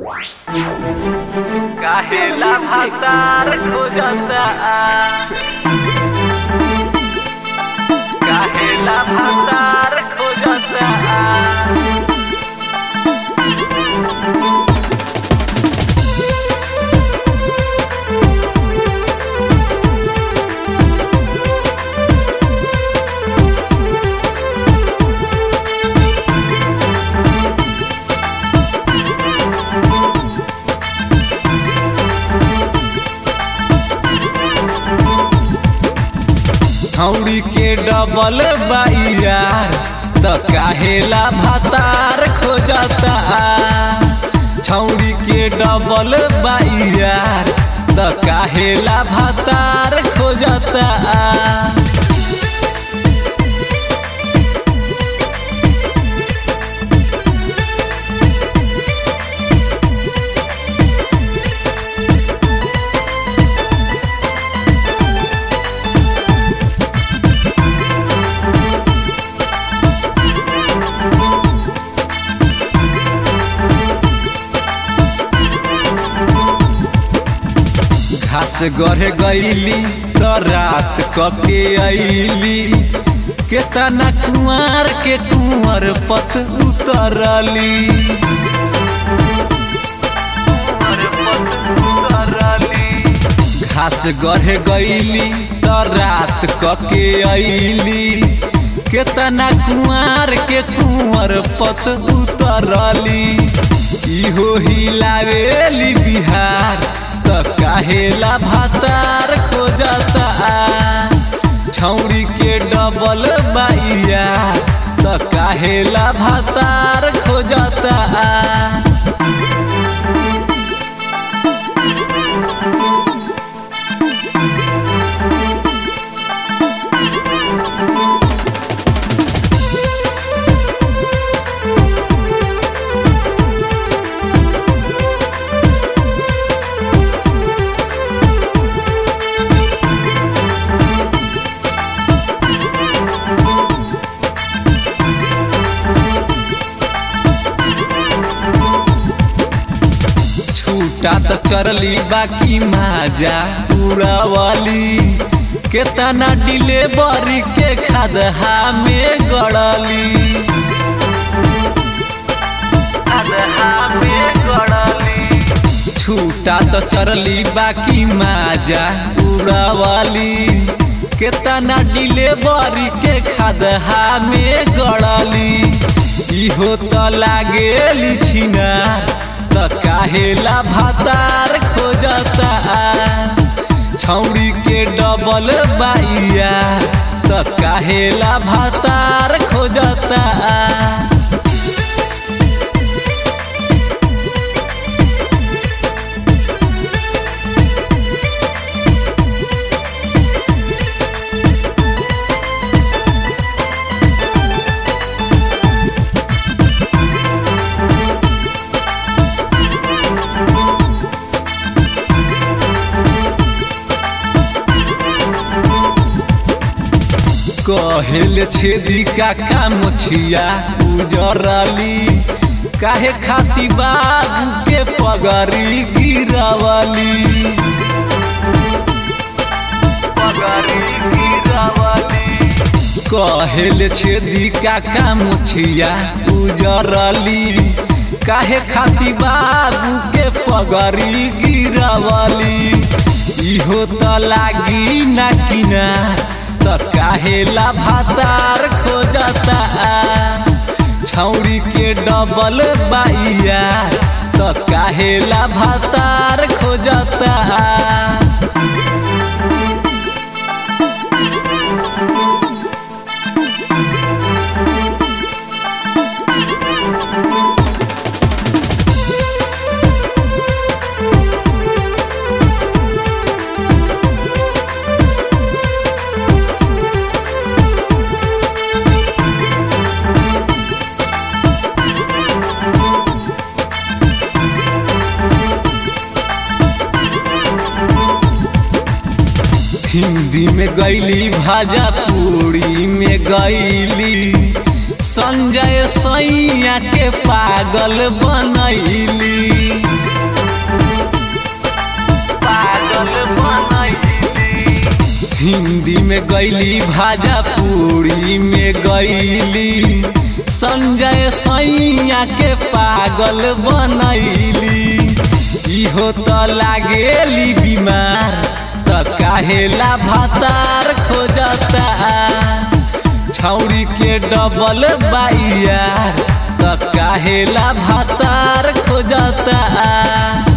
काहेला भातार खोजता काहेला भातार खोजता हौड़ी के डबल बाइयार त काहेला भातार खोजता छौड़ी के डबल बाइयार त काहेला भातार खोजता घास गढ़े गईली त रात कके अईली केतना कुंवर के कुंवर पत उतरली घास गढ़े गईली त रात कके अईली केतना कुंवर के कुंवर पत उतरली इहो हिलावेली बिहार त काहेला भातार खोजता छौड़ी के डबल बाइया त काहेला भातार खोजता छूटा त चरली बाकी माजा उड़ावली केतना डिलेवरी के खदहा में गड़ली अदहा में गड़ली छूटा त चरली बाकी माजा उड़ावली केतना डिलेवरी के खदहा में गड़ली इहो त लागेली छिनार त काहेला भातार खोजता छौड़ी के डबल बाइया त काहेला भातार खोजता कहेल छेदी का काम छिया उजरली काहे खाती बाबू के पगरी गिरावली पगरी गिरावली कहेल छेदी का काम छिया उजरली काहे खाती बाबू के पगरी गिरावली इहो त लागी ना किनार त काहेला भातार खोजता छौड़ी के डबल बाइया त काहेला भातार खोजता हिंदी में गईली भाजा पूरी में गईली संजय सैया के पागल बनैली हिंदी में गैली भाजा पूरी में गैली संजय सैया के पागल बनैली इहो त लागेली बीमार त काहेला भातार खोजता छौरी के डबल बाइयार त काहेला भातार खोजता